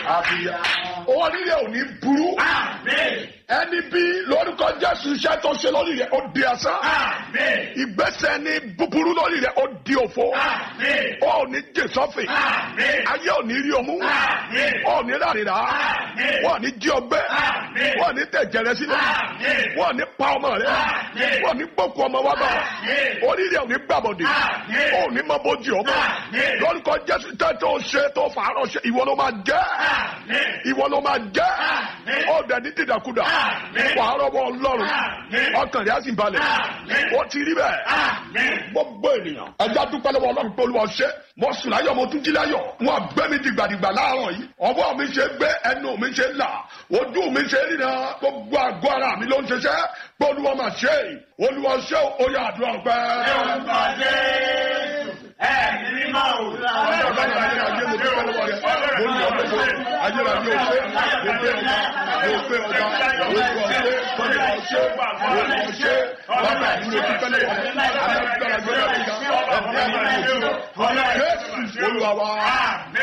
àbíyá. orí rẹ̀ ò ní burú. ẹni bí lórúkọ jésù iṣẹ́ tó ṣe lórí rẹ̀ ó di asán. ìgbésẹ̀ ní búburú lórí rẹ̀ ó di òfo. ó ò ní jẹ sọ́fìn. ayé ò ní rí ọmú. ó ò ní rárá. wọ́n ò ní jí ọgbẹ́. wọ́n ò ní tẹ̀jẹ̀ rẹ sílẹ̀. wọ́n ò ní pa ọmọ rẹ. wọ́n ò ní gbókù ọmọ wa bá. orí rẹ̀ ò ní gbàbọ̀dé. ó ò ní mọ bójì ọmọ. lórúkọ jésù tẹ́ tó ṣe tó fàárọ̀ ṣe ìwọ ló máa jẹ́. ìwọ ló máa jẹ́. ó dẹ̀ ní dìdàkudà. wàá rọ́bọ̀ ọlọ́run. ọkàn rẹ̀ á sì balẹ̀. ó ti rí bẹ́ẹ̀. gbogbo ènìyàn. ẹja dúpẹ́ lọ́wọ́ ọlọ́run pé olúwa ṣe. mo sùn láyọ̀ mo tún jí láyọ̀. wọn gbẹ́ mi dìgbàdìgbà láàárọ̀ yìí. ọwọ́ mi ṣe gbé ẹnu mi ṣe là. ojú mi ṣe ríran. gbogbo àgọ́ ara mi ló ń ṣiṣẹ́. pé olúwa máa ṣe é. olúwa ṣe ó yà àdúrà ọgbẹ́. Ẹ̀mí mímọ́ o. Ọlọ́run ayé ayé mo dúpẹ́ lọ́wọ́ rẹ̀. Mo ní ọdún tó ayé ayé o ṣe. Mo gbé ọba. Mo gbé ọba. Mo gbé ọṣẹ. Tọ́jú ọṣẹ. Mo ní ọṣẹ. Bàbá mi ló dúpẹ́ lọ́wọ́ rẹ̀. Alágbára gbé ọba ìgbà. Ẹ̀mí ayé ayé o ṣe. Jésù olúwa wa.